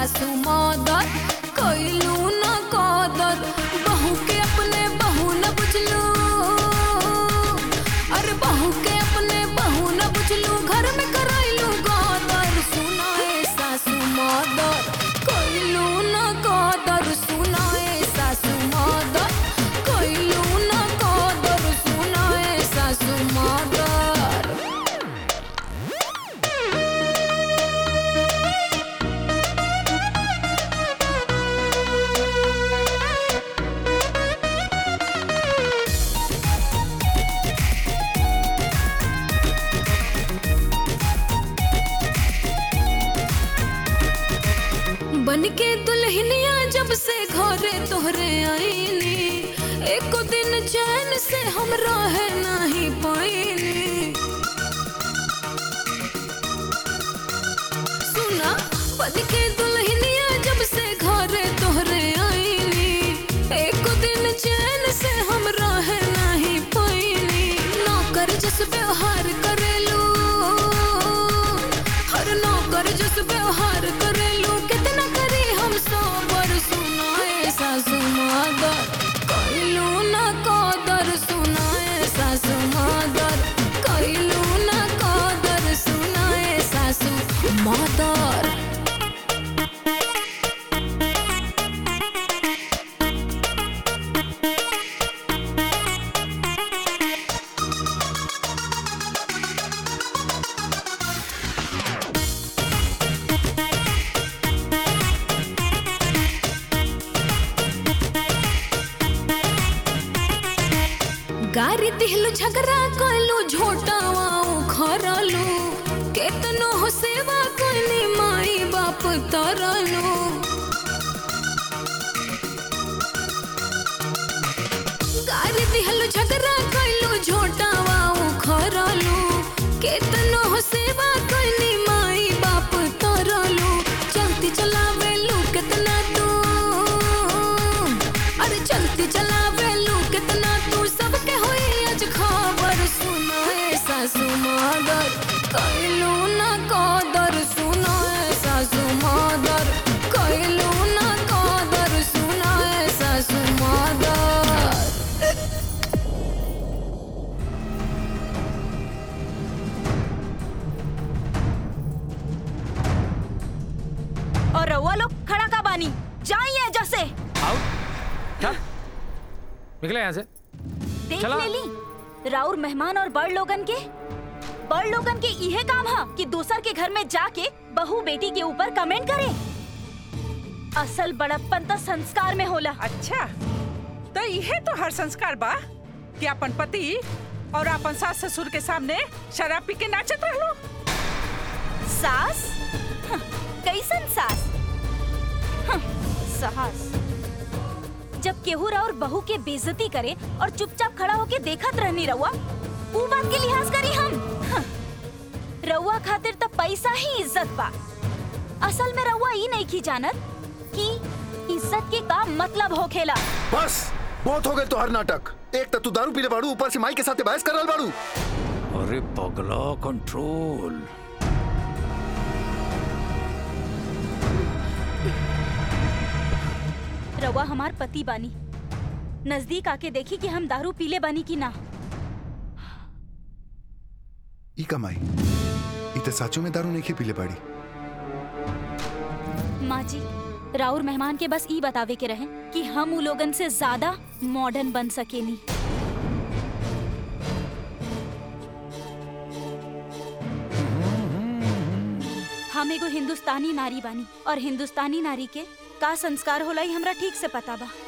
सासू मदर कैलू न कदर बहू के अपने बहू न बुझलू अरे बहू के अपने बहू न बुझलू घर में करैलू गदर सुनाए सासू मदर कैलू न कदर सुनाए सासू मदर कैलू न कदर सुनाए सासू मदर बन के दुल्हनिया जब से घरे तोहरे आईनी एको दिन चैन से हम रह नहीं पाईनी सुना बन के दुल्हनिया जब से घरे तोहरे आईनी एको दिन चैन से हम रह नहीं पाईनी नौकर जस व्यवहार करेलू हर नौकर जस व्यवहार करेलू कितना करी हम सोबर सुनाए सासू मादर कैलू न कदर सुनाए सासू मादर कैलू न कदर सुनाए सासू मादर गारी दिहलू झगड़ा कलू झोटावा उखरलू केतनो हो सेवा कनी माई बाप तरलू गारी दिहलू झगड़ा कलू झोटावा उखरलू केतनो हो सेवा कनी माई बाप तरलू चलती चलावेलू केतना तू अरे चलती चलावेलू कितना तू सबके होई आज खबर सुनाए सासू मदर कैलू न कदर सुनाए सासू मदर कैलू न कदर सुनाए सासू मदर और रउआ लोग खड़ा का बानी जाइए जैसे आओ चल निकले यहाँ से देख चलो। ले ली राउर मेहमान और बड़ लोगन के बड़ लोगन के इहे काम है कि दूसर के घर में जाके बहू बेटी के ऊपर कमेंट करे असल बड़प्पन तो संस्कार में होला अच्छा तो यह तो हर संस्कार बा कि अपन पति और अपन सास ससुर के सामने शराब पी के नाचत रहलो सास हं, कैसन सास हं, सास जब केहू और बहू के बेइज्जती करे और चुपचाप खड़ा होके देखत रहनी रउआ ऊ बात के लिहाज करी हम हं, रउआ खातिर तो पैसा ही इज्जत बा असल में रउआ ई नहीं की जानत कि इज्जत के का मतलब होखेला बस बहुत हो गए तो हर नाटक एक तो तू दारू पीले बाड़ू ऊपर से माई के साथ बहस कर रहा बाड़ू अरे पगला कंट्रोल रउआ हमार पति बानी नजदीक आके देखी कि हम दारू पीले बानी की ना ई कमाई ई तो साचो में दारू नहीं पीले बाड़ी माँ जी राउर मेहमान के बस ई बतावे के रहे कि हम उ लोगन से ज्यादा मॉडर्न बन सकेनी हम एगो हिंदुस्तानी नारी बानी और हिंदुस्तानी नारी के का संस्कार होला ई हमरा ठीक से पता बा